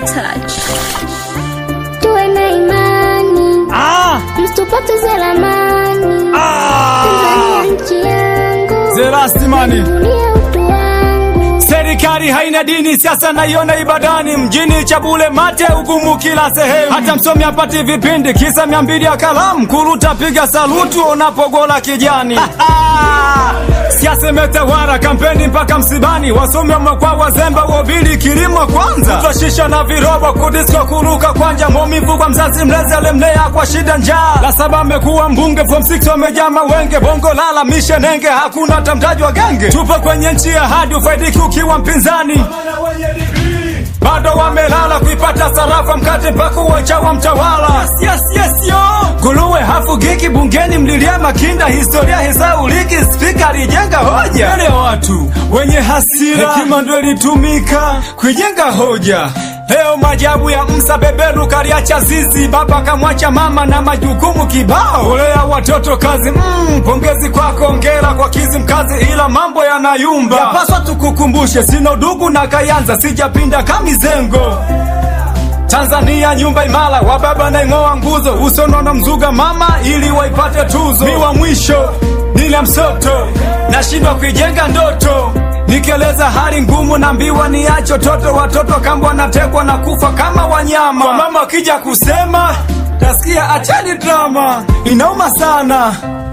touch. tuwe na imani Ah, msitupoteze lamani ah, Tanzania nchi yangu Zerastimani. dunia utu wangu Serikali haina dini, siasa naiona ibadani, mjini Chabule mate ugumu kila sehemu, hata msomi apati vipindi, kisa mia mbili ya kalamu, kuruta piga salutu unapogola kijani. Siasa imetawala kampeni mpaka msibani, wasomi wamekuwa wazembe, wobili kilimo kwanza, kutoshisha na virobo, kudisko kuruka kwanja, maumivu kwa mzazi mlezi alemlea kwa shida njaa. La saba amekuwa mbunge, form 6 wamejaa mawenge, bongo lala mishe nenge, hakuna hata mtaji wa genge. Tupo kwenye nchi ya hadi ufaidiki ukiwa mpinzani bado wamelala kuipata sarafa mkate mpaka uwachawa mtawala. Yes, yes, yes, yo. Guluwe hafugiki bungeni, mlilia Makinda, historia hisauliki, spika alijenga hoja mbele ya watu wenye hasira, hekima ndo ilitumika kuijenga hoja. Leo majabu ya msa beberu kaliacha zizi, baba kamwacha mama na majukumu kibao, kulea watoto kazi. Mm, pongezi kwako, ongera kwa kizi mkazi, ila mambo yanayumba. Yapaswa tukukumbushe, sina udugu na Kayanza, sijapinda kamizengo Tanzania nyumba imara, wa baba naing'oa nguzo, usonono mzuga mama ili waipate tuzo. Mi wa mwisho nile msoto, nashindwa kuijenga ndoto, nikieleza hali ngumu, naambiwa niacho toto, watoto kambwa natekwa na kufa kama wanyama. Kwa mama akija kusema tasikia acheni drama, inauma sana.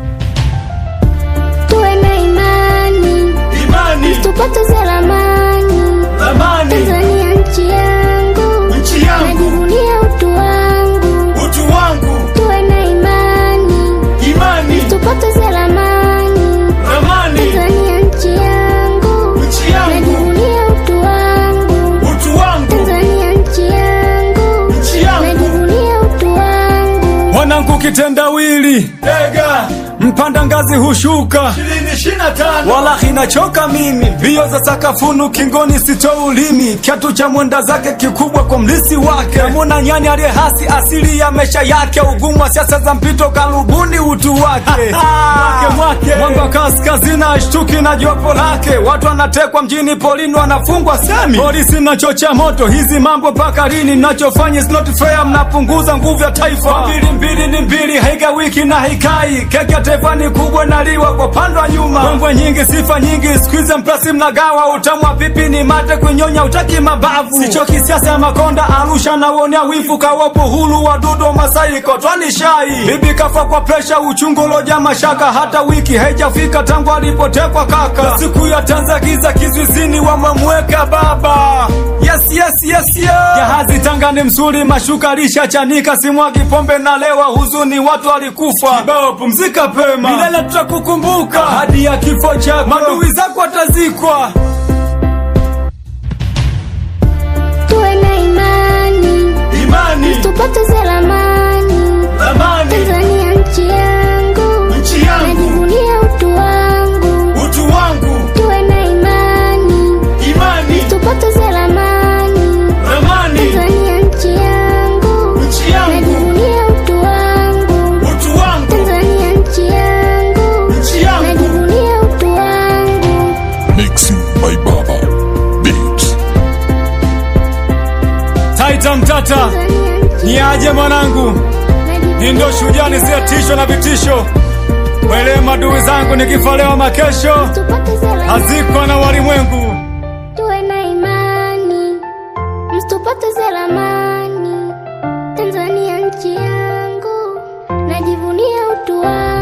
tuwe na imani Imani, msitupoteze lamani amani, Tanzania nchi yangu nchi yangu, najivunia utu wangu utu wangu, tuwe na imani imani, msitupoteze lamani amani, Tanzania nchi yangu nchi yangu, najivunia utu wangu utu wangu, Tanzania nchi yangu nchi yangu. najivunia utu wangu Mwanangu kitendawili ega mpanda ngazi hushuka wala hinachoka mimi mbio za sakafunu kingoni sito ulimi kiatu cha mwenda zake kikubwa kwa mlisi wake namuna nyani aliye hasi asili ya maisha yake ugumu wa siasa za mpito karubuni utu wake mwake mwanga wa kaskazini ashtuki na jopo lake watu wanatekwa mjini polini wanafungwa semi polisi nachocha moto hizi mambo mpaka lini nachofanya is not fair mnapunguza nguvu ya taifa mbili mbili ni mbili haiga wiki na haikai keki ya taifa ni kubwa naliwa kwa pandwa nyuma mbwembwe nyingi sifa nyingi skuize mplasi mnagawa utamwa pipi ni mate kunyonya utaki mabavu sichoki siasa ya makonda arusha na uonea wifu kawapo hulu wadudu masai kotwani shai bibi kafa kwa presha uchungu loja mashaka hata wiki haijafika tangu alipotekwa kaka siku ya tanza giza kizuizini wamemweka baba yes yes yes yes jahazi tanga ni msuri mashuka lisha chanika simwagi pombe na lewa huzuni watu walikufa kibao pumzika pema milele tutakukumbuka hadi ya kifo chako madui zako watazikwa tuwe na imani imani msitupoteze lamani amani Tanzania nchi yangu nchi najivunia utu wangu utu wangu tuwe na imani imani tupoteze lamani amani Tanzania nchi yangu nchi najivunia utu wangu utu wangu Tanzania nchi yangu nchi najivunia utu wangu Mixing by Baba Beats. taita mtata Tanzania nchi ni aje mwanangu najivunia ni ndo shujaa nisiyetishwa na vitisho wele madui zangu nikifalewa makesho tupoteze lamani hazikwa na walimwengu tuwe na imani msitupoteze lamani Tanzania nchi yangu najivunia utu wangu